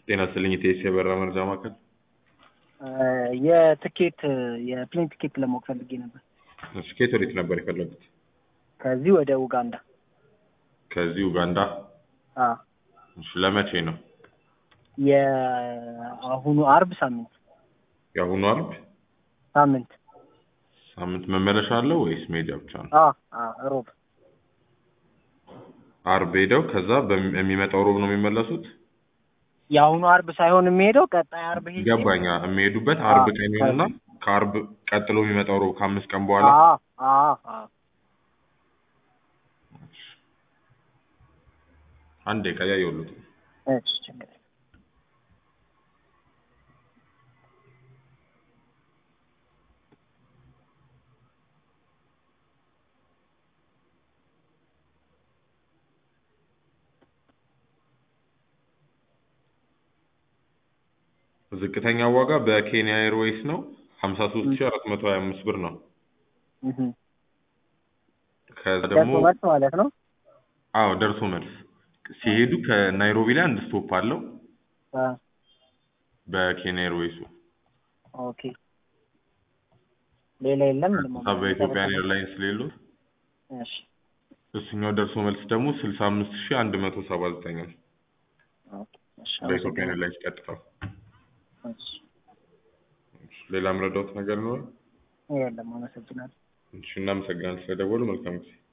ጤና ይስጥልኝ ኢቴስ የበረራ መረጃ ማዕከል። የትኬት የፕሌን ትኬት ለማወቅ ፈልጌ ነበር። እሺ ከየት ወዴት ነበር የፈለጉት? ከዚህ ወደ ኡጋንዳ። ከዚህ ኡጋንዳ። አዎ እሺ ለመቼ ነው? የአሁኑ አርብ ሳምንት የአሁኑ አርብ ሳምንት ሳምንት መመለሻ አለው ወይስ መሄጃ ብቻ ነው? አዎ አዎ ሮብ አርብ ሄደው ከዛ በሚ- የሚመጣው ሮብ ነው የሚመለሱት? የአሁኑ አርብ ሳይሆን የሚሄደው ቀጣይ አርብ ሄጄ ገባኛ። የሚሄዱበት አርብ አዎ፣ ቀን ይሆንና ከአርብ ቀጥሎ የሚመጣው ሮብ ከአምስት ቀን በኋላ አዎ አዎ አዎ አንድ ደቂቃ እያየሁልዎት ነው። እሺ ችግር የለም። ዝቅተኛ ዋጋ በኬንያ ኤርዌይስ ነው ሀምሳ ሶስት ሺ አራት መቶ ሀያ አምስት ብር ነው። እህ ከዛ ደርሶ ደግሞ መልስ ማለት ነው። አዎ ደርሶ መልስ ሲሄዱ ከናይሮቢ ላይ አንድ ስቶፕ አለው አ በኬንያ ኤርዌይሱ ኦኬ ሌላ የለም። ከዛ በኢትዮጵያን ኤርላይንስ ሌሎት እሺ እሱኛው ደርሶ መልስ ደግሞ ስልሳ አምስት ሺ አንድ መቶ ሰባ ዘጠኝ ነው ኦኬ እሺ በኢትዮጵያን ኤርላይንስ ቀጥታው። እሺ ሌላ የምረዳዎት ነገር ነው? የለም። አመሰግናለሁ። እሺ እናመሰግናለን ስለደወሉ። መልካም ጊዜ